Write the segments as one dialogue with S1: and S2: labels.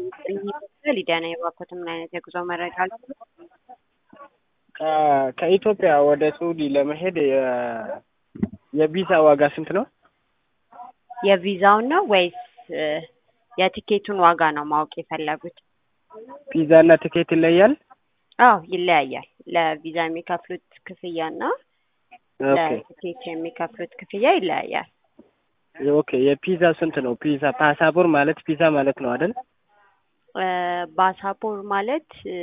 S1: ሊዲያ ነኝ። የባኮትን ምን አይነት የጉዞ መረጃ አለ?
S2: ከኢትዮጵያ ወደ ሳውዲ ለመሄድ የ- የቪዛ ዋጋ ስንት ነው?
S1: የቪዛውን ነው ወይስ እ፣ የቲኬቱን ዋጋ ነው ማወቅ የፈለጉት?
S2: ቪዛ እና ትኬት ይለያል?
S1: አዎ ይለያያል። ለቪዛ የሚከፍሉት ክፍያና
S2: ኦኬ
S1: ለቲኬት የሚከፍሉት ክፍያ ይለያያል።
S2: ኦኬ የፒዛ ስንት ነው? ፒዛ ፓሳፖር ማለት ፒዛ ማለት ነው አይደል?
S1: እ፣ ባሳፖር ማለት እ፣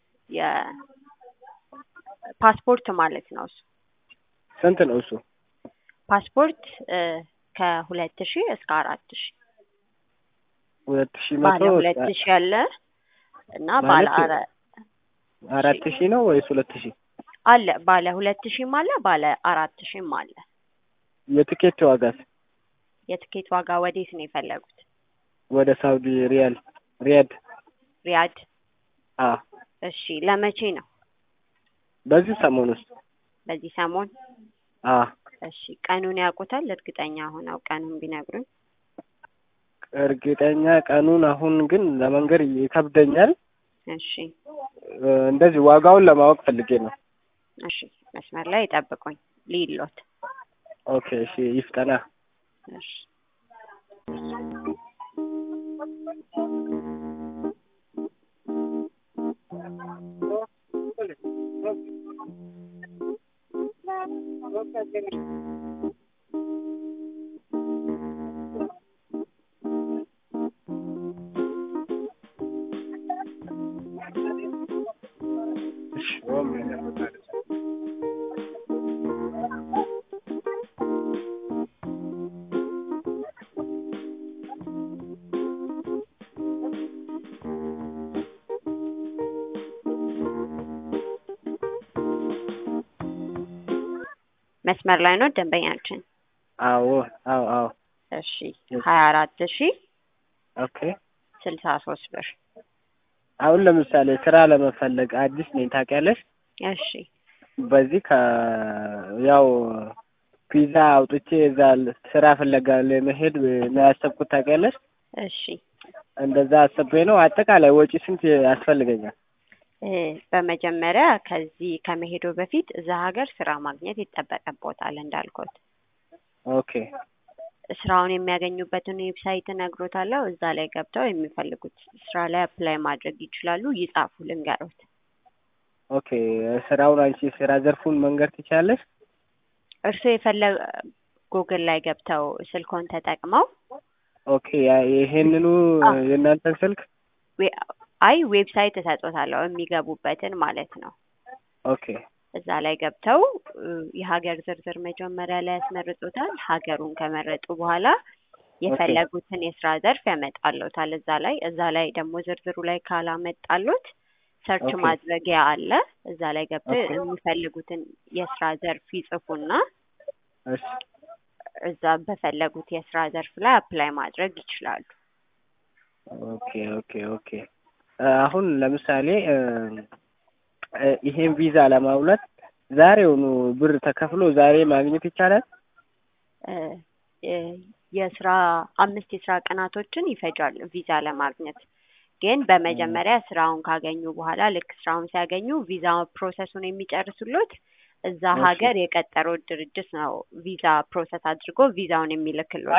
S1: የፓስፖርት ማለት ነው እሱ
S2: ስንት ነው እሱ?
S1: ፓስፖርት እ፣ ከሁለት ሺህ እስከ አራት ሺህ
S2: ሁለት ሺህ
S1: ባለ
S2: መቶ
S1: ሁለት ሺህ ያለ እና ባለ
S2: ማለት
S1: አረ
S2: አራት ሺህ ነው ወይስ ሁለት ሺህ?
S1: አለ ባለ ሁለት ሺህም አለ ባለ አራት ሺህም አለ።
S2: የትኬት ዋጋስ?
S1: የትኬት ዋጋ ወዴት ነው የፈለጉት?
S2: ወደ ሳውዲ ሪያል ሪያድ?
S1: ሪያድ።
S2: አ
S1: እሺ ለመቼ ነው?
S2: በዚህ ሰሞን ውስጥ
S1: በዚህ ሰሞን?
S2: አ
S1: እሺ ቀኑን ያውቁታል? እርግጠኛ ሆነው ቀኑን ቢነግሩኝ።
S2: እርግጠኛ ቀኑን አሁን ግን ለመንገር ይከብደኛል።
S1: እሺ
S2: እ፣ እንደዚህ ዋጋውን ለማወቅ ፈልጌ ነው።
S1: እሺ መስመር ላይ ይጠብቁኝ ሊሎት።
S2: ኦኬ እሺ ይፍጠና።
S1: እሺ
S2: እሺ
S1: መስመር ላይ ነው ደንበኛችን።
S2: አዎ አዎ አዎ
S1: እሺ ሀያ አራት ሺ
S2: ኦኬ
S1: ስልሳ ሶስት ብር።
S2: አሁን ለምሳሌ ስራ ለመፈለግ አዲስ ነኝ ታውቂያለሽ።
S1: እሺ
S2: በዚህ ከ ያው ፒዛ አውጥቼ እዛ ስራ ፍለጋ ለመሄድ ነው ያሰብኩት ታውቂያለሽ።
S1: እሺ
S2: እንደዛ አስቤ ነው። አጠቃላይ ወጪ ስንት ያስፈልገኛል?
S1: እ፣ በመጀመሪያ ከዚህ ከመሄዱ በፊት እዛ ሀገር ስራ ማግኘት ይጠበቅቦታል እንዳልኩት
S2: ኦኬ
S1: ስራውን የሚያገኙበትን ዌብሳይት እነግሮታለሁ። እዛ ላይ ገብተው የሚፈልጉት ስራ ላይ አፕላይ ማድረግ ይችላሉ። ይጻፉ ልንገሮት።
S2: ኦኬ ስራውን አንቺ ስራ ዘርፉን መንገድ ትችላለሽ?
S1: እርስዎ የፈለግ ጉግል ላይ ገብተው ስልኮን ተጠቅመው
S2: ኦኬ ያ- ይሄንኑ
S1: አዎ።
S2: የእናንተን ስልክ
S1: ዌ- አይ ዌብሳይት እሰጦታለሁ የሚገቡበትን ማለት ነው።
S2: ኦኬ
S1: እዛ ላይ ገብተው እ፣ የሀገር ዝርዝር መጀመሪያ ላይ ያስመርጡታል። ሀገሩን ከመረጡ በኋላ የፈለጉትን የስራ ዘርፍ ያመጣሉታል። እዛ ላይ እዛ ላይ ደግሞ ዝርዝሩ ላይ ካላመጣሉት ሰርች
S2: ኦኬ።
S1: ማድረጊያ አለ። እዛ ላይ ገብተው
S2: ኦኬ።
S1: የሚፈልጉትን የስራ ዘርፍ ይጽፉና
S2: እሺ
S1: እዛ በፈለጉት የስራ ዘርፍ ላይ አፕላይ ማድረግ ይችላሉ።
S2: ኦኬ ኦኬ ኦኬ እ፣ አሁን ለምሳሌ እ፣ እ፣ ይሄን ቪዛ ለማውለት ዛሬውኑ ብር ተከፍሎ ዛሬ ማግኘት ይቻላል?
S1: እ፣ እ፣ የስራ አምስት የስራ ቀናቶችን ይፈጃል ቪዛ ለማግኘት። ግን በመጀመሪያ ስራውን ካገኙ በኋላ ልክ ስራውን ሲያገኙ ቪዛ ፕሮሰሱን የሚጨርሱሎት እዛ
S2: እሺ።
S1: ሀገር የቀጠረው ድርጅት ነው ቪዛ ፕሮሰስ አድርጎ ቪዛውን የሚልክሎት።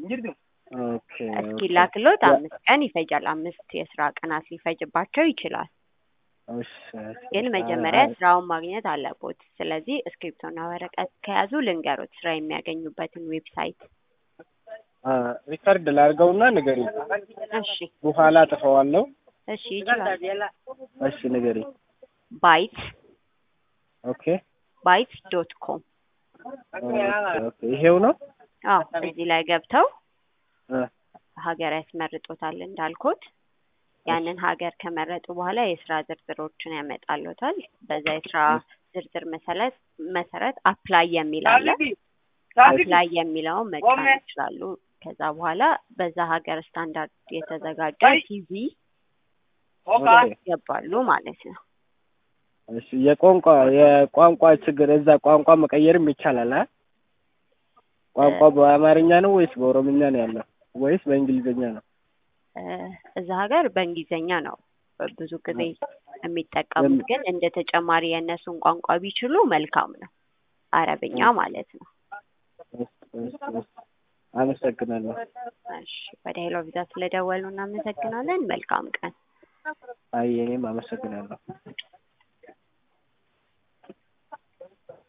S2: ኦኬ
S1: እስኪላክሎት
S2: ያ-
S1: አምስት ቀን ይፈጃል። አምስት የስራ ቀናት ሊፈጅባቸው ይችላል።
S2: እሺ፣ እሺ፣
S1: ግን
S2: እሺ።
S1: መጀመሪያ
S2: አይ፣
S1: ስራውን ማግኘት አለቦት። ስለዚህ እስክሪፕቶና ወረቀት ከያዙ ልንገሮት ስራ የሚያገኙበትን ዌብሳይት።
S2: አ፣ ሪከርድ ላድርገውና ንገሪኝ።
S1: እሺ
S2: በኋላ ጥፈዋለሁ።
S1: እሺ ይችላል።
S2: እሺ ንገሪኝ።
S1: ባይት
S2: ኦኬ
S1: ባይት ዶት ኮም
S2: ኦኬ፣ ኦኬ። ይሄው ነው።
S1: አዎ እዚህ ላይ ገብተው
S2: እ፣
S1: ሀገር ያስመርጦታል እንዳልኩት ያንን ሀገር ከመረጡ በኋላ የስራ ዝርዝሮችን ያመጣሉታል። በዛ የስራ ዝርዝር መሰረት መሰረት አፕላይ የሚል አለ። አፕላይ የሚለውን መጫን ይችላሉ። ከዛ በኋላ በዛ ሀገር ስታንዳርድ የተዘጋጀ ሲቪ
S2: ኦኬ።
S1: ያስገባሉ ማለት ነው።
S2: እሺ የቋንቋ የቋንቋ ችግር እዛ ቋንቋ መቀየርም ይቻላል አ ቋንቋ በአማርኛ ነው ወይስ በኦሮምኛ ነው ያለው ወይስ በእንግሊዝኛ ነው?
S1: እ እዛ ሀገር በእንግሊዝኛ ነው ብዙ ጊዜ የሚጠቀሙት፣ ግን እንደ ተጨማሪ የእነሱን ቋንቋ ቢችሉ መልካም ነው። አረብኛ ማለት ነው።
S2: እሺ፣ እሺ፣ እሺ። አመሰግናለሁ።
S1: እሺ ወደ ሄሎ ቪዛ ስለደወሉ እናመሰግናለን። መልካም ቀን።
S2: አይ እኔም አመሰግናለሁ።